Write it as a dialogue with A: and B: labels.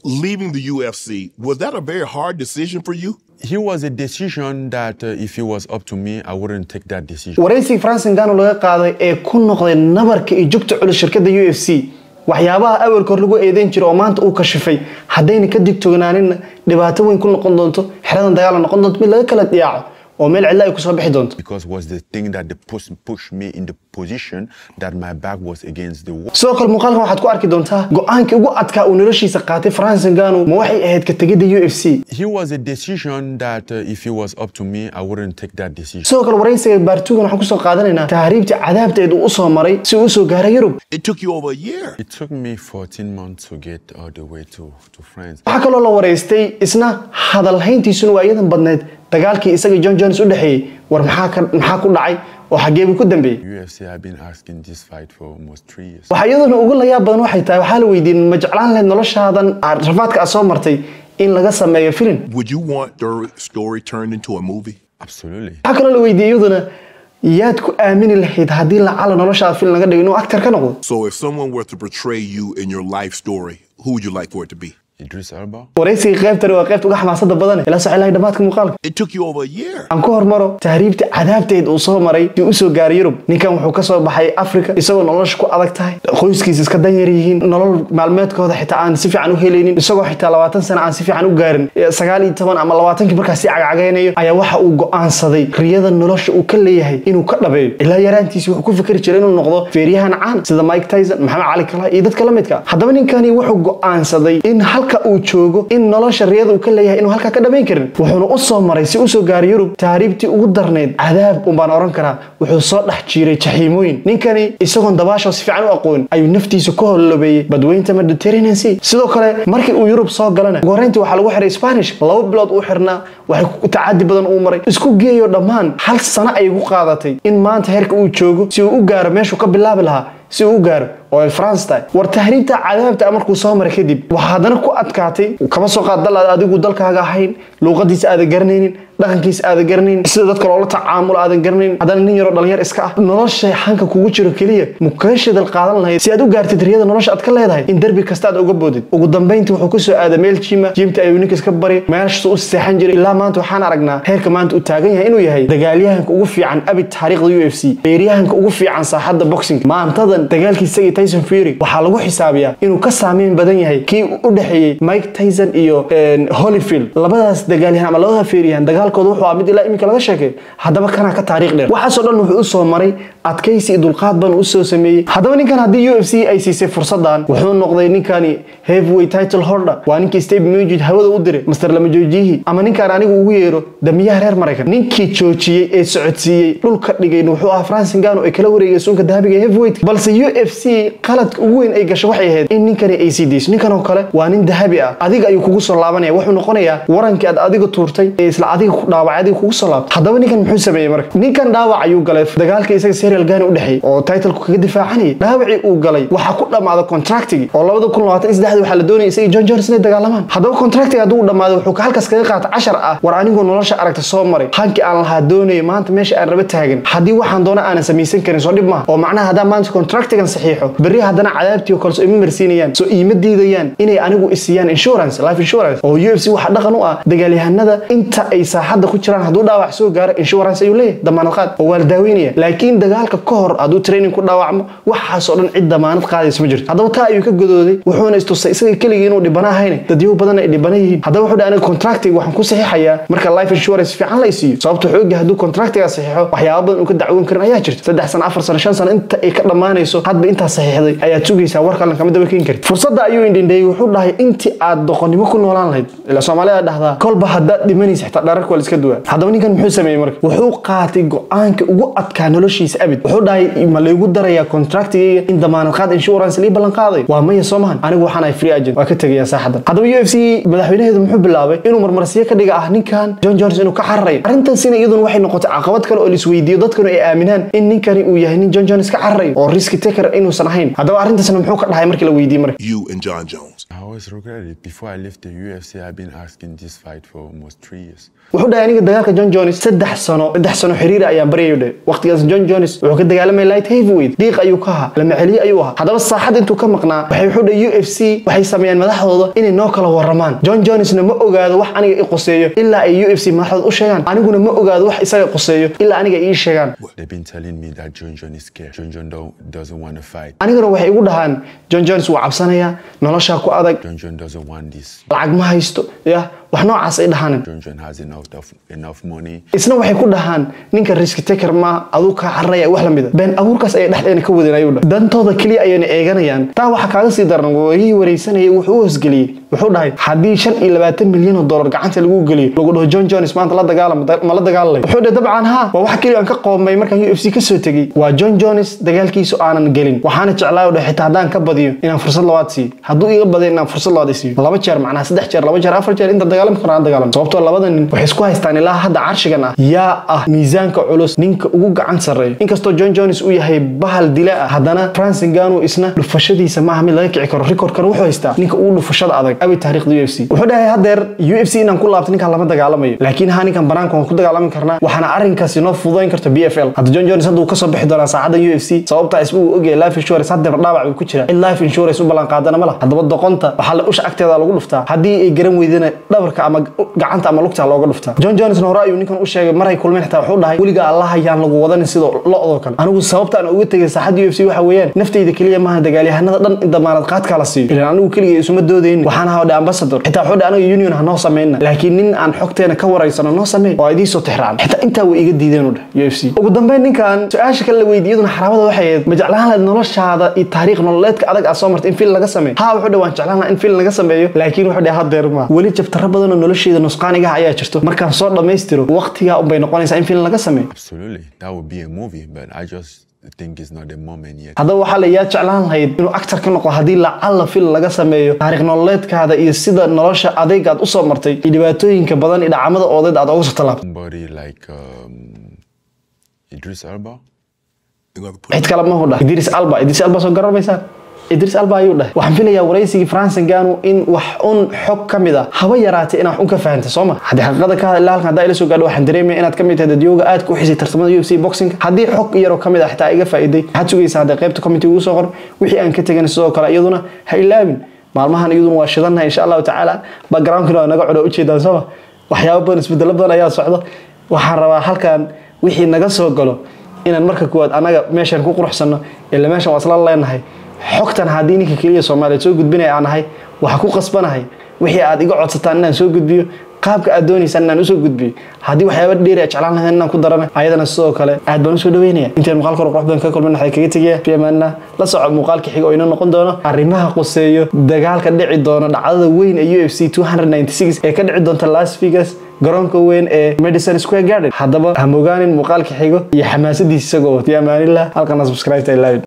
A: leaving the UFC, was that a very hard decision for you?
B: He was a decision that uh, if it was up to me, I wouldn't take that decision.
C: waraysigii francis ngannou laga qaaday ee ku noqday nabarka iyo jugta culus shirkadda u f c waxyaabaha awalka hor lagu eedeyn jiro oo maanta uu kashifay haddayna ka digtoognaaninna dhibaato weyn ku noqon doonto xeradan dagaala noqon doonto mid laga kala dhiyaaco oo meel cidla ay kusoo bixi doonto
B: Because was the thing that the push, pushed me in the position that my back was against the wall.
C: sidoo kale muuqaalkan waxaad ku arki doontaa go-aankii ugu adkaa uu noloshiisa qaatay francis ngannou ma waxay ahayd ka tegidda u f c
B: He was a decision that uh, if it was up to me, I wouldn't take that decision.
C: sidoo kale waraysiga baartugan waxaan kusoo qaadanaynaa tahriibtii cadaabteed uu usoo maray si uu usoo gaaray yurub
A: It took you over a year.
B: It took me 14 months to get all the way to, to France.
C: waxaa kaloo la waraystay isna hadalhayntiisuna waa iyadan badneyd dagaalkii isaga john jones u dhexeeyey war maxaa ka- maxaa ku dhacay oo xaggee buu ku dambeeyey
B: UFC have been asking this fight for almost three years.
C: waxaa iyaduna ugu layaab badan waxay tahay waxaa la weydiiyey ma jeclaan lahayd noloshaadan aad rafaadka aad soo martay in laga sameeyo filim
A: Would you want their story turned into a movie?
B: Absolutely.
C: waxaa kaloo la weydiiyey iyaduna yaad ku aamini lahayd haddii lacala noloshaada filim laga dhigo inuu actor ka noqdo
A: So if someone were to portray you in your life story, who would you like for it to be?
B: Idris Elba.
C: waraysiga qaybtani waa qaybta uga xamaasada badan ila socon lahay dhammaadka muuqaalka
A: It took you over a year.
C: aan ku hormaro tahriibta cadaabteed uu soo maray si uu usoo gaaray yurub ninkan wuxuu ka soo baxay afrika isagoo nolosha ku adag tahay qoyskiisa iska danyar yihiin nolol maalmeedkooda xitaa aan si fiican u helaynin isagoo xitaa labaatan sano aan si fiican u gaarin Eh, sagaal iyo toban ama labaatankii markaas si cagcagaynayo ayaa waxa uu go'aansaday riyada nolosha uu ka leeyahay inuu ka dhabeeyo ilaa yaraantiisi wuxuu ku fikri jiray inuu noqdo feeryahan caan sida mike tyson maxamed cali kala iyo dadka la midka haddaba ninkani wuxuu go'aansaday in halka uu joogo in nolosha riyada uu ka leeyahay inuu halkaa ka dhamayn karin wuxuuna u soo maray si usoo gaaray yurub taariibtii ugu darnayd cadaab un baan oran karaa wuxuu soo dhex jiiray jaxiimooyin ninkani isagoon dabaasho si fiican u aqoon ayuu naftiisa ku holobeeyey badweynta mediterranean sea sidoo kale markii uu yurub soo galana ugu horreyntii waxaa lagu xiray spanish laba bilood uu xirnaa waxay ku- tacadi badan uu maray isku geeyo dhammaan hal sano ayay ku qaadatay in maanta heerka uu joogo si uu u gaaro meeshuu ka bilaabi lahaa si uu u gaaro oo ay France tahay war tahriibta cadaabta markuu soo maray kadib waxaa haddana ku adkaatay kama soo qaad dal aad adigu dalkaaga ahayn luuqadiisa aadan garanaynin dhaqankiisa aadan garanaynin sida dadka loola tacaamulo aadan garanaynin haddana nin yaroo dhalinyar iska ah nolosha hanka kugu jiro keliya mukaga shidal qaadan lahayd si aad u gaartid riyada nolosha aad ka leedahay in derbi kasta aad uga boodid ugu dambayntii wuxuu kusoo aaday meel jima jimta ayuu ninkas ka bari meeshasuu u seexan jiray ilaa maanta waxaan aragnaa heerka maanta uu taagan yahay inuu yahay dagaalyahanka ugu fiican abid taariikhda u f c beeryahanka ugu fiican saaxadda boxing maantadan dagaalkii isagii tyson fury waxaa lagu xisaabiyaa inuu ka saameyn badan yahay kii u dhexeeyey mike tyson iyo een, holyfield labadaas dagaalyahan ama labada feeryahan dagaalkooda wuxuu ah mid ilaa iminka laga sheekay haddaba kanaa ka taariikh dheer waxaasoo dhan wuxuu u soo maray adkaysi iyo dulqaad badan u soo sameeyey haddaba ninkan haddii u f c ay siisay fursadan wuxuu noqday ninkani heavyweight title holder waa ninkii steve mujid hawada u diray master lama joojiyihii ama ninkaan anigu ugu yeero damiyaha reer maraykan ninkii joojiyey ee socodsiiyey dhulka dhigayna wuxuu ahaa francis ngannou ay kala wareegay suunka dahabiga ee heavyweight balse u f c qaladka ugu weyn ay gasho waxay ahayd in ninkani ay sii deyso ninkan oo kale waa nin dahabi ah adiga ayuu kugu soo laabanaya wuxuu noqonayaa warankii aad adiga tuurtay ee isla adiga ku dhaawacay adiga kugu soo laabtay haddaba ninkan muxuu sameeyey marka ninkan dhaawac ayuu galay dagaalka isaga serial gani u dhexeeyey oo titlku kaga difaacanayay dhaawacii uu galay waxaa ku dhammaaday contractigii oo labada kun labaatan iyo saddexdii waxaa la doonayay isaga john jones inay dagaalamaan haddaba contractiga hadduu u dhammaaday wuxuu halkaas kaga qaatay cashar ah war anigoo nolosha aragta soo maray hankii aan lahaa doonayay maanta meesha aan raba taagan haddii waxaan doona aanan samaysan karin soo dhib maaha oo macnaha haddaan maanta contractigan saxiixo berri haddana cadaabtii oo kale soo ima marsiinayaan soo iima diidayaan inay anigu isiiyaan insurance life insurance oo u f c waxaa dhaqan u ah dagaalyahanada inta ay saaxadda ku jiraan hadduu dhaawac soo gaaro insurance ayuu leeyahay damaanad qaad oo waa la daaweynaya laakiin dagaalka ka hor hadduu training ku dhaawacmo waxaasoo dhan cid damaanad qaadaysa ma jirto haddaba taa ayuu ka godooday wuxuuna istusay isaga keligii inuu dhibana ahayn dadyo badan ay dhibana yihiin haddaba wuxuu dhahay aniga contractiga waxaan ku saxiixayaa marka life insurance fiican la isiiyo sababta wuxuu ogyahay hadduu contractiga saxiixo waxyaaba badan uu ka dacwoon karin ayaa jirta saddex sano afar sano shan sano inta ay ka dhammaanayso hadba intaa saxiixday ayaad sugaysaa war kalena kama daba keeni kartid fursadda ayuu indhindheeyey wuxuu dhahay intii aad doqonnimo ku noolaan lahayd ilaa soomaalida dhahdaa kolba haddaad dhimanaysa xitaa dhararka waa la iska duwaa haddaba ninkan muxuu sameeyey marka wuxuu qaatay go-aanka ugu adkaa noloshiisa abid wuxuu dhahay ma laygu darayaa contractigayga in damaanad qaad insurance lii ballan qaaday waa maya soo mahan anigu waxaan ahay free agent waa ka tegayaa saaxadan haddaba u f c madaxweynaheedu muxuu bilaabay inuu marmarsiyo ka dhiga ah ninkan john jones inuu ka cararayo arrintaasina iyaduna waxay noqotay caqabad kale oo la isweydiiyo dadkanu ay aaminaan in ninkani uu yahay nin john jones ka cararayo oo riski taker inuusan ahayn ahayn haddaba arrintaasna muxuu ka dhahay markii la weydiiyey marka
A: You and John Jones.
B: I always regret it. Before I left the UFC, I've been asking this fight for almost three years.
C: wuxuu dhahay aniga dagaalka john jones saddex sano saddex sano xiriir ayaan baryayo dhe waqtigaas john jones wuxuu ka dagaalamay light heavyweight diiq ayuu ka ahaa lama celiye ayuu ahaa haddaba saaxad intuu ka maqnaa waxay wuxuu dhahay u f c waxay sameeyeen madaxdooda inay noo kala waramaan john jonesna ma ogaado wax aniga i qoseeyo ilaa ay u f c madaxdooda u sheegaan aniguna ma ogaado wax isaga qoseeyo ilaa aniga ii sheegaan
B: They've been telling me that John John is scared. John John don't, doesn't want to fight.
C: aniguna waxay igu dhahaan john jones wuu cabsanayaa noloshaa ku adag
B: John John doesn't want this.
C: lacag ma haysto ya wax noocaas ay dhahaan
B: John John has enough of, enough money.
C: isna waxay ku dhahaan ninka risk taker ma aduu kaa cararaya wax lamida been abuurkaas ayay dhexdeena ka wadeen ayuu dhahay dantooda keliya ayayna eeganayaan taa waxaa kaaga sii daran warihii wareysanayay wuxuu u hosgeliyey wuxuu dhahay haddii shan iyo labaatan milyan oo dollar gacanta lagu geliyo lagu dhaho john jones maanta la dagaalama ma la dagaalalay wuxuu dhahay dabcan haa waa wax keliya aan ka qoomay markaan u f c kasoo tegey waa john jones dagaalkiisu aanan gelin waxaana jeclaa dhahay xitaa haddaan ka badiyo inaan fursad labaad siiyo hadduu iga badiyo inaan fursad labaad i siiyo laba jeer macnaha saddex jeer laba jeer afar jeer inta dagaalami karno aan dagaalamo sababtoo labada nin waxay isku haystaan ilaa hadda carshigan ah yaa ah miisaanka culus ninka ugu gacan sarreeya inkastoo john jones uu yahay bahal dila ah haddana francis ngano isna dhufashadiisa maaha mid laga kici karo recordkan wuxuu haystaa ninka ugu dhufashada adag abi taariikhda u f c wuxuu dhahay haddeer u f c inaan ku laabto ninkaan lama dagaalamayo laakiin ha ninkan banaanka waan ku dagaalami karnaa waxaana arrinkaasi noo fududayn karta b f l hadda john jones hadduu kasoo bixi doonaa saacadda u f c sababtaa isma uu ogyahay life insurance haddeer dhaawac buu ku jira cid life insurance u ballan qaadana ma laha haddaba doqonta waxaa la usha agteeda lagu dhuftaa haddii ay garan weydana dhabarka ama gacanta ama lugta looga dhuftaa john jonesna hore ayuu ninkan u sheegay maray kulmeen xitaa wuxuu dhahay weliga allah ayaan lagu wadanin sida lo-doo kale anigu sababta aan uga tegay saaxadda u f c waxa weeyaan naftayda keliya maaha dagaalyahanada dhan in damaanad qaadkaa la siiyo ilan anigu keligay isuma doodaynin waxaan ahaa dhe ambassador xitaa wuxuu dhahay aniga union ha noo samayna laakiin nin aan xogteena ka waraysano noo sameyn oo idiin soo tixraacan xitaa intaa way iga diideen u dheh u f c ugu dambeyn ninkan su-aasha kale la weydiiyaduna xaraabada waxay ahayd ma jeclaan lahayd noloshaada iyo taariikh nololeedka adag aad soo martay in fil laga sameeyo haa wuxuu dhahay waan jeclaan lahaa in fil laga sameeyo laakiin wuxuu dhahay hadeer ma weli jabtaro badan oo nolosheeda nusqaanigaha ayaa jirto markaan soo dhammaystiro waqtigaa unbay noqonaysaa in fil laga sameeyo
B: Absolutely. That would be a movie, but I just think it's not the moment yet.
C: haddaba waxaa la yaa jeclaan lahayd inuu actor ka noqo haddii lacalla fil laga sameeyo taariikh nololeedkaada iyo sida nolosha adayga aad usoo martay iyo dhibaatooyinka badan iyo dhacamada oodeed aad oga soo tallaabtay
B: Somebody like um, Idris Elba.
A: They're gonna have to put
C: cid kale ma hudha idris alba idris alba soo garanaysaan idris alba ayuu dhahay waxaan filayaa waraysigii francis ngano in wax un xog ka mid a haba yaraatay inaad un ka fahantay soo ma haddii xaqiiqada ka hadla halkan haddaa ila soo gaadho waxaan dareemaya inaad ka mid tahay dadyooga aad ku xisay tartamada u f c boxing haddii xog yaroo ka mid ah xitaa iga faa'iiday waxaad sugaysaa hadday qaybta committee ugu soo qor wixii aan ka tegan sidoo kale iyaduna ha ilaabin maalmahan iyaduna waa shidannahay insha allahu tacaala backgroundkina waa naga codho ujeedaan sooma waxyaabo badan isbedelo badan ayaa socdo waxaan rabaa halkan wixii naga soo galo inaan marka kuwaad anaga meeshan ku quruxsanno ila meeshan waa isla leenahay xogtan haddii ninka keliya soomaaliyeed soo gudbinaya aan ahay waxaa ku qasbanahay wixii aad iga codsataan inaan soo gudbiyo qaabka aad doonaysaan inaan usoo gudbiyo haddii waxyaaba dheeri a jeclaan lahayn inaan ku darana ayadana sidoo kale aad baan usoo dhaweynaya intaan muuqaalka hore qurux badan ka kulmin waxay kaga tegaya fiamaana la soco muuqaalka xiga oo inoo noqon doono arrimaha quseeyo dagaalka dhici doono dhacdada weyn ee u f c 296 ee ka dhici doonta las vegas garoonka weyn ee madison square garden haddaba ha mogaanin muuqaalka xigo iyo xamaasadiisa isagoo wati amaanillah halkana subscribe ta ilaawin